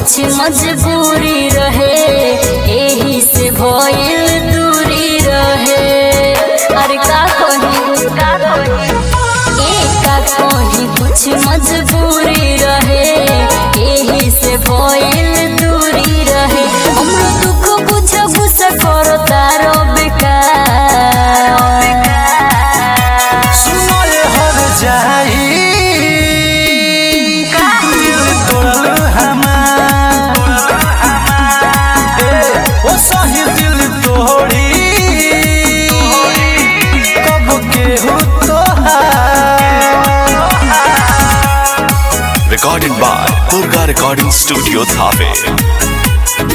कुछ मजबूरी रहे एही से भइल दूरी रहे अरे का कही का कही ए का कही कुछ मजबूरी रहे एही से भइल दूरी रहे हमरो दुख बुझ गुस्सा करो तारो बेकार सुनो ये हर जाई दिल तोड़ल हमार ए, ओ सही दिल तोड़ी कब केहू तोहार Recorded by Durga Recording Studio Thave.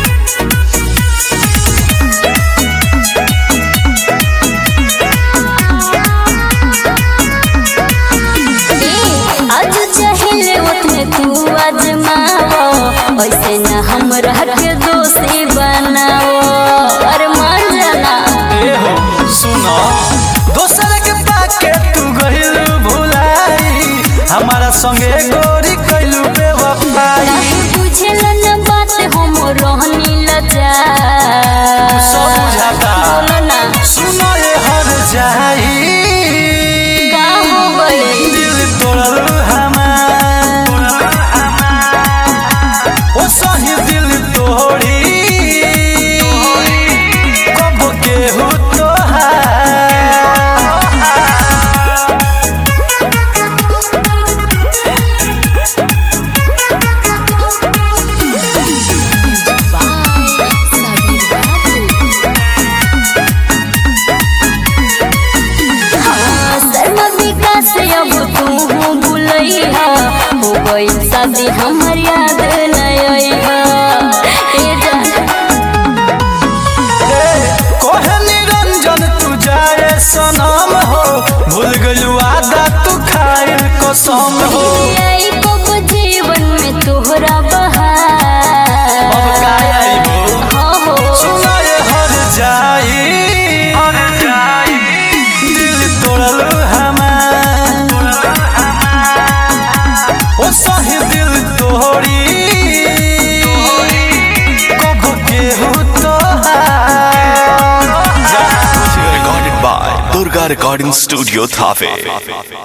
आज चाहिले उतने तू आजमाओ ऐसे न हमरा के दोषी बनाओ अरे मान जाना ए हो सुनो दोसर के पाके तू गहिल भुलाई हमारा संगे गोरी कैलू बेवफाई काहे बुझेला न बात हम रहनी लजा सब बुझाता। बोलो ना सुनो ये हर जाई का हो गइल दिल तोड़ल हमार ओ सही दिल तोड़ी कब केहू तोहार हाँ, शर्मा विकास अब तू भूलैहा हो गई शादी हमर याद नयहा ए जान कोहे निरंजन तू जाए सनम हो भूल गलू आदा तू खाइल कसम हो आई कब जीवन में तोहरा बहार अब का आइबो? हाँ हो सुनो ये हर जाई दिल तोड़ल हमार ओ सही दिल तोड़ी कब केहू तोहार Recorded by Durga Recording Studio Thave.